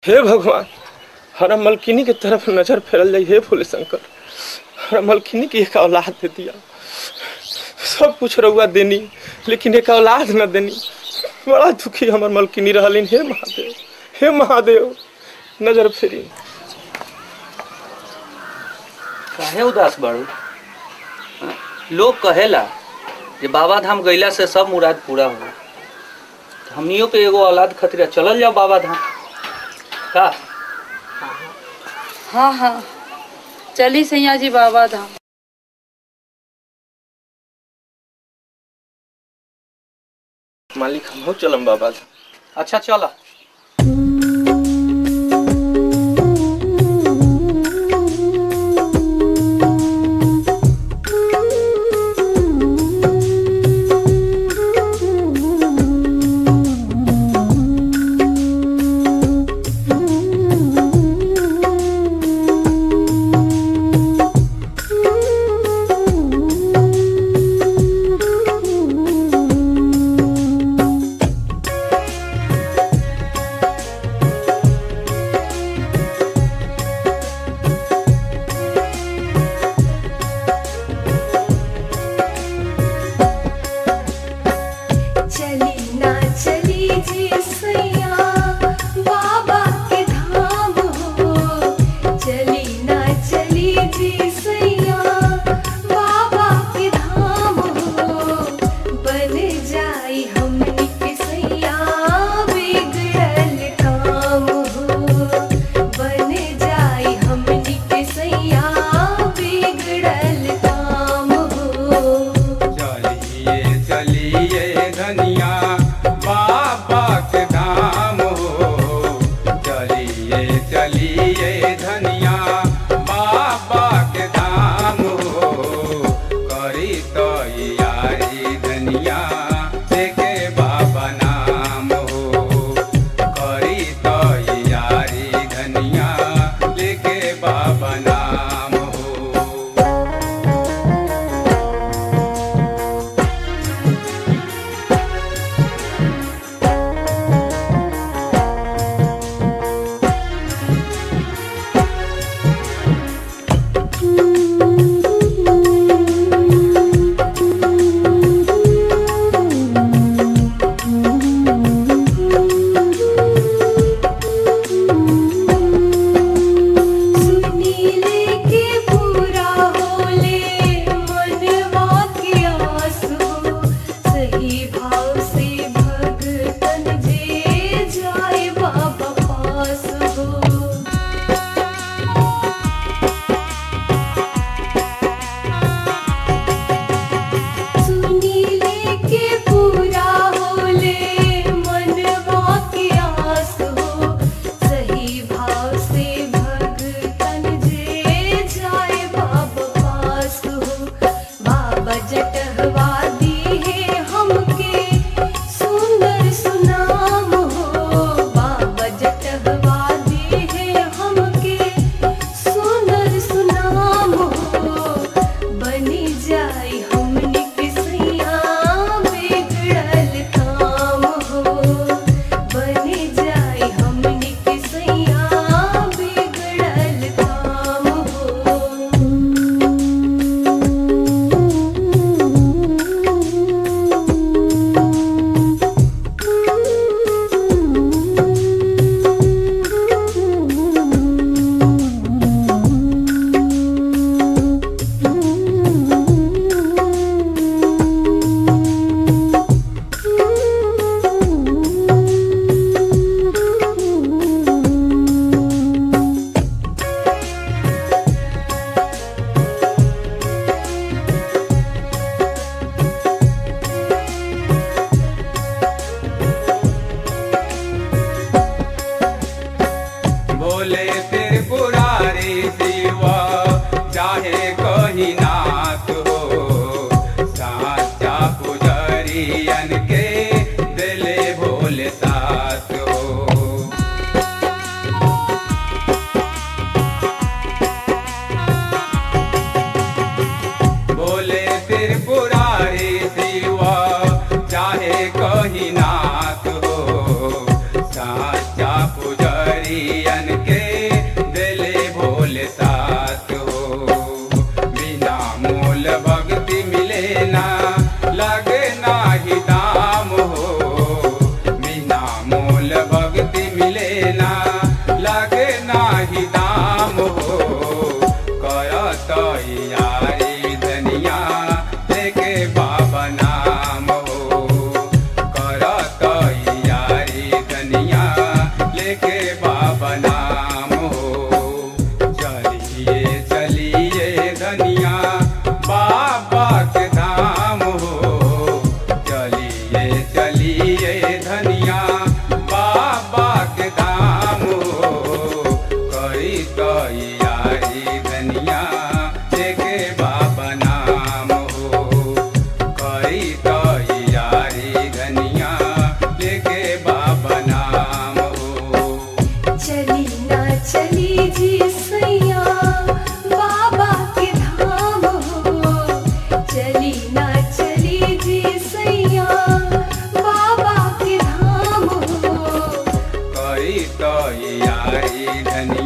हे भगवान हरा मलकिनी के तरफ नजर फेरल जाई हे भोले शंकर हरा मलकिनी की एक औलाद दे दिया सब कुछ रहुआ देनी लेकिन एक औलाद न देनी बड़ा दुखी हमर मलकिनी रहलिन हे महादेव हे महादेव नजर फेरी काहे उदास बाड़ू हाँ? लोग कहेला जे बाबा धाम गईला से सब मुराद पूरा होला हमनियो पे एगो औलाद खतरा चलल जाओ बाबा धाम का हाँ हाँ चली सैया जी बाबा धाम मालिक हम चलम बाबा अच्छा चला चली ना चली जी सैया बाबा के धाम हो चली ना चली जी सैया बाबा के धाम हो बन जाई हमनी के सैया बिगड़ल काम हो बन जाई हमनी के सैया बिगड़ल काम हो चलिए चलिए धनिया बाबा के धाम हो चलिए चलिए धनिया बाबा के धाम हो करी तो यारी धनिया देखे बाबा नाम हो करी तो यारी धनिया लेके बाबा नाम हो सुनीले के पूरा होले मनवा के आस हो सही भाव से भगतन जे जाए बाबा पास हो सुनीले के पूरा होले मनवा के आस हो सही भाव से भगतन जे जाए बाबा पास हो बाबा जटहवा दी है हमके सुंदर सुनाम हो बाबा जटहवा दी है हमके सुंदर सुनाम हो बनी जाई हमनी के सैया बिगड़ल काम हो बनी जाई हमनी के सैया बिगड़ल काम हो बोले फिर पुरारी शिवा चाहे कहीं नाथ हो साचा पुजरियन के दिले भोले साथ हो बोले फिर पुरारी शिवा चाहे कहीं नाथ हो साचा पुजरिया लेके बाबा नाम हो चलिए चलिए धनिया बाबा के धाम हो चलिए चलिए धनिया बाबा के धाम हो करी तैयारी धनिया लेके बाबा नाम हो करी तैयारी धनिया लेके बाबा नाम हो चली ना चली जी सैया बाबा के धाम हो चली ना चली जी सैया बाबा के धाम हो करी तैयारी धनिया